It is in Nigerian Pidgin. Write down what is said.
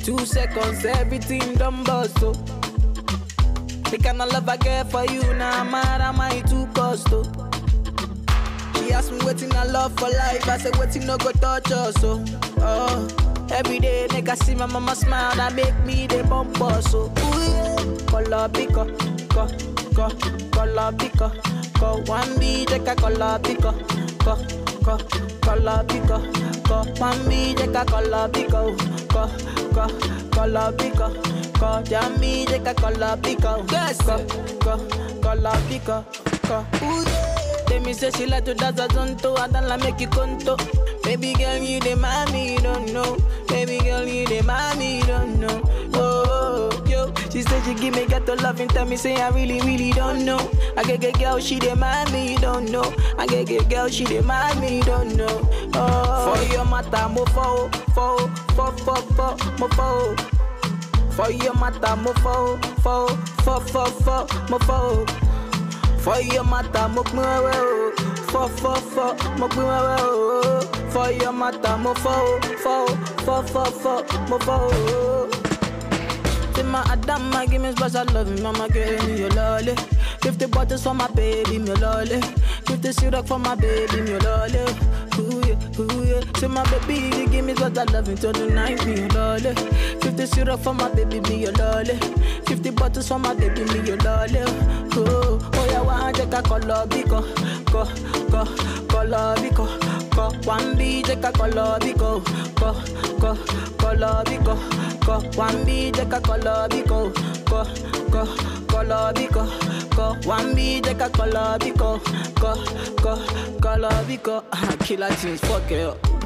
Two seconds, everything done bust, oh. The kind of love I get for you, now nah, mad am I too cost, oh. She asked me waiting I love for life, I said waiting no go touch us, oh. oh. Every day, nigga see my mama smile, that make me the bump us, so ooh yeah. Color pico, co, co, color pico, co. One B, take a color pico, co, co, color pico, co. One B, take a color pico, co, co, color pico, co. Jammy, take a color pico, yes, co, co, color pico, co. Ooh yeah. Tell me say she like to dance a zonto, I don't like make you conto. Baby girl, you the mommy, you don't know. Baby girl, you the mommy, you don't know. Oh, oh, yo. She said she give me ghetto love and tell me say I really, really don't know. I get get girl, she the mommy, you don't know. I get get girl, she the mommy, you don't know. Oh, for your matter, mo fo, fo, fo, fo, fo, mo fo. For your matter, mo fo, fo, fo, fo, fo, mo fo. For your matter, mo pin wewe o. Fo fo fo, mo pin wewe o. For your matter, mo fo fo fo fo fo, mo fo o. Say my Adama, give me special love, mama give me your lolly. Fifty bottles for my baby, me lolly. Fifty syrup for my baby, me lolly. Ooh yeah, ooh yeah. Say my baby, you give me special love until the night, me your lolly. Fifty syrup for my baby, me your lolly. Fifty bottles for my baby, me your lolly. Oh, oh yeah, one take a color biko, ko, ko, color biko, ko. One B take a color biko, ko, ko, color biko, ko. One B take a color biko, ko, ko, color biko, ko. One B take a color biko, ko, ko, color biko. Killer tunes, fuck it up.